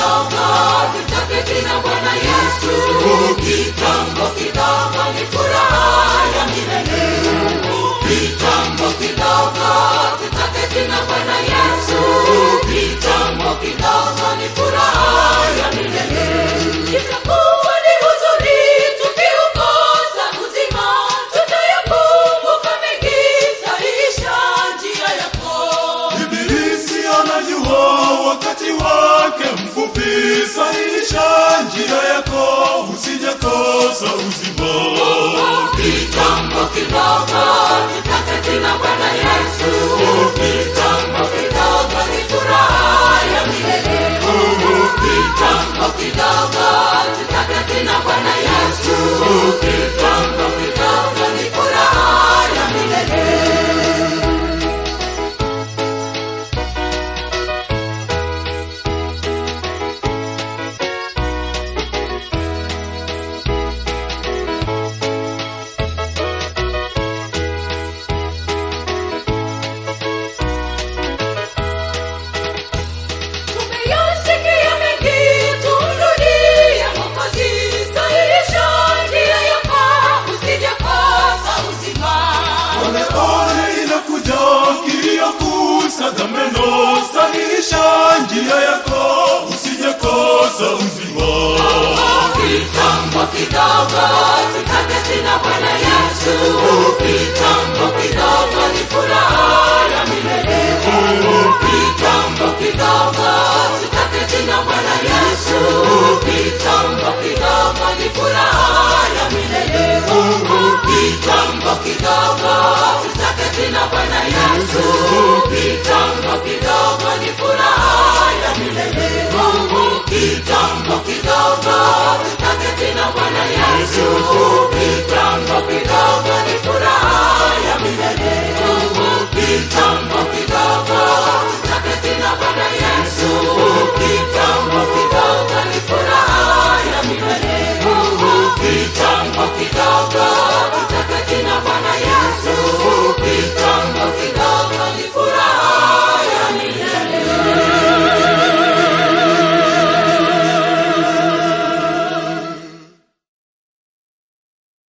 kidogo tutaketi na bwana yesu kitambo kidogo ni furaha ya milele kitambo kidogo tutaketi na bwana yesu kitambo kidogo ni furaha ya milele itakuwa ni huzuni tukiukosa uzima tutayakumbuka mengi sahihisha njia yako Ibilisi anajua wakati wake mfupi, sahihisha njia yako, usijakosa uzima. kitambo kidogo